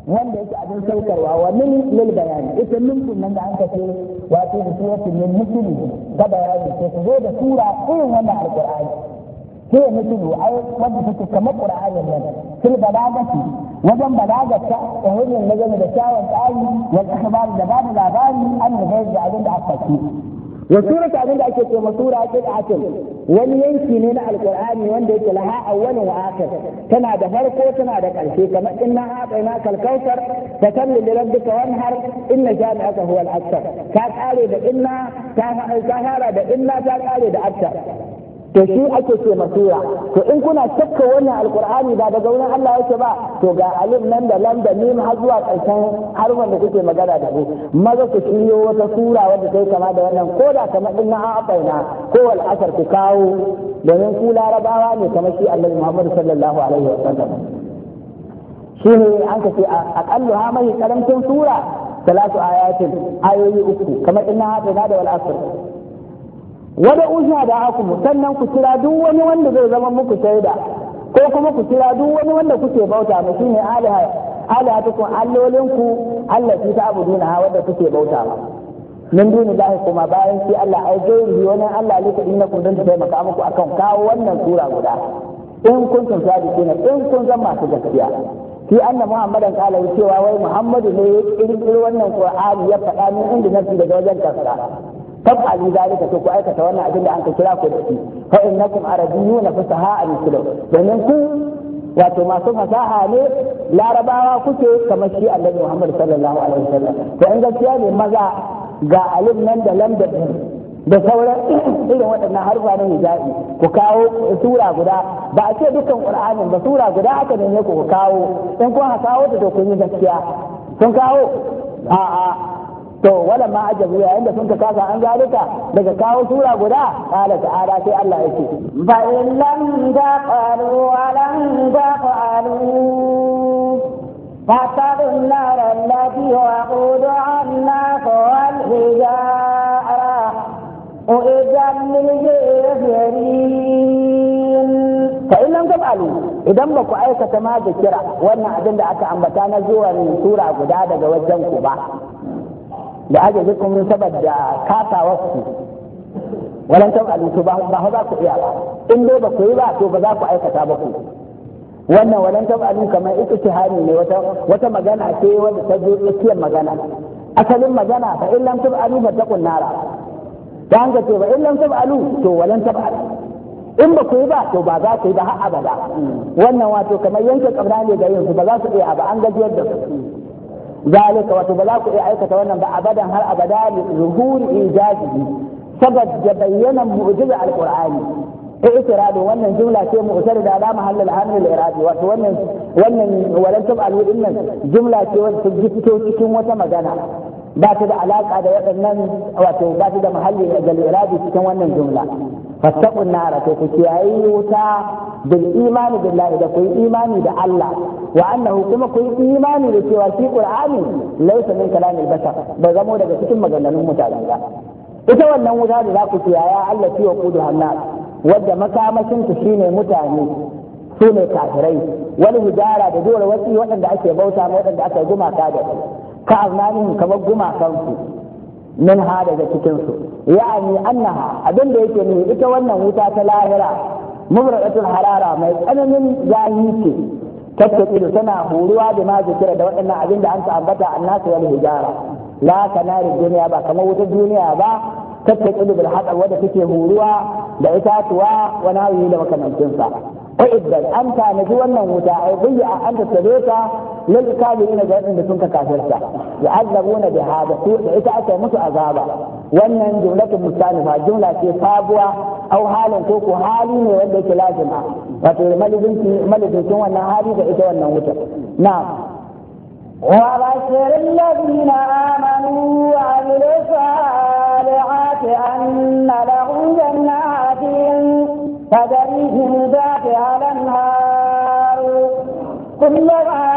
wanda yake abin saukarwa wa min lil bayani ita min nan da an kace wato da suratul min misli ga bayani sai ku zo da sura irin wannan alqur'ani sai ya mislu ai wanda take kamar qur'anin nan fil balagati wajen balagata da hanyar nazarin da kyawun tsari wal akhbar da babu labari an da da abin da aka ci wa surata abin da ake ce ma sura ce da akin wani yanki ne na alqur'ani wanda yake laha awwalun wa akhir tana da farko tana da ƙarshe kamar inna a'tayna kal kautsar fa salli li rabbika wanhar inna jami'aka huwa al akthar ka kare da inna ta fara da inna ta kare da akthar to shi ake ce masura to in kuna shakka wannan alqur'ani ba daga wurin Allah yake ba to ga alif nan da lam da mim har zuwa karshen harfan da kuke magana da su maza ku shiryo wata sura wadda ta kama da wannan ko da kamar din na abaina ko wal asar ku kawo domin ku larabawa ne kamar shi Annabi Muhammad sallallahu alaihi wa sallam shine an ka ce aqallu ha mai karamcin sura salatu ayatin ayoyi uku kamar inna abaina da wal asr wada usha da aku sannan ku kira duk wani wanda zai zama muku shaida ko kuma ku kira duk wani wanda kuke bauta ma shine aliha aliha tukun allolinku Allah ki ta abuduna ha wanda kuke bauta ma min duni lahi kuma bayan shi Allah ai gairi wani Allah lika innakum dan taimaka muku akan kawo wannan sura guda in kuntum sadiqina in kun zama masu gaskiya fi anna muhammadan kala cewa wai muhammadu ne ya kirkiro wannan qur'ani ya faɗa min inda nafsi daga wajen kansa taf'alu zalika to ku aikata wannan abin da an ka kira ku da shi fa innakum arabiyyuna fasaha al-muslim domin ku wato masu fasaha ne larabawa kuke kamar shi annabi Muhammad sallallahu alaihi wasallam to in gaskiya ne maza ga alif nan da lam da da sauran irin waɗannan harfa na hijabi ku kawo sura guda ba a ce dukkan qur'anin ba sura guda aka ne ku kawo in kun kawo ta to kun yi gaskiya kun kawo a'a to wala ma ajabu yayin da sun ka kasa an zalika daga kawo sura guda qala ta'ala sai Allah yake fa in lam taqalu wa lam taqalu فاتقوا النار التي وقودها الناس والحجارة أعدت للكافرين فإن لم تفعلوا idan ba ku aikata ma da kira wannan abin da aka ambata na zuwa sura guda daga wajen ku ba da ajazikum saboda kasawarku walan taf'alu to ba ba za ku iya ba in dai ba ku yi ba to ba za ku aikata ba ku wannan walan taf'alu kamar iktihari ne wata wata magana ce wanda ta je tsakiyar magana asalin magana fa in lam taf'alu fa taqun nara ta hanga ce ba in lam taf'alu to walan taf'alu in ba ku yi ba to ba za ku yi ba har abada wannan wato kamar yanke kabra ne ga yin su ba za su iya ba an gajiyar da su ذلك وتبلاك أيكة وانا أبدا هل أبدا لظهور إيجاده سبب يبين معجزة على القرآن اعتراض وانا جملة شيء معترضة على محل العامل الإرادي وانا وانا ولن تبقى إن جملة شيء تجيبتو تكون وتمجانا ba ta da alaka da waɗannan wato ba ta da mahalli da iradi cikin wannan jumla fattaqun nara to ku kiyayi wuta bil imani billahi da ku yi imani da Allah wa annahu kuma ku yi imani da cewa shi qur'ani laysa min kalamil bashar bai zamo daga cikin maganganun mutane ba ita wannan wuta da za ku kiyaya Allah fi wa kudu hannas wadda makamashin ta shine mutane su ne kafirai wani hijara da dole wasu waɗanda ake bauta ma waɗanda aka yi gumaka da su ka aznanin kamar gumakansu min ha daga cikinsu ya'ani annaha abin da yake ne ita wannan wuta ta lahira mubradatul harara mai tsananin zahi ce tattaki da tana horuwa da ma zikira da waɗannan abin da an ta ambata annasu wal hijara la kanari duniya ba kamar wutar duniya ba tattaki bil hadar wadda take horuwa da itatuwa wani hawi da makamancinsa وإذا أنت نجوا wuta أي ضيع أنت سبيتا للكافرين جاءين بسنك كافرتا يعذبون بهذا إذا أتى متو أذابا وأن جملة مستانفة جملة في صابوة أو حال كوكو حالي ودك لازمة وفي ملذنك وأن هذه فإذا وأن wuta نعم وبشر الذين آمنوا وعملوا الصالحات أن لهم جنات تجري من تحتها الأنهار كلما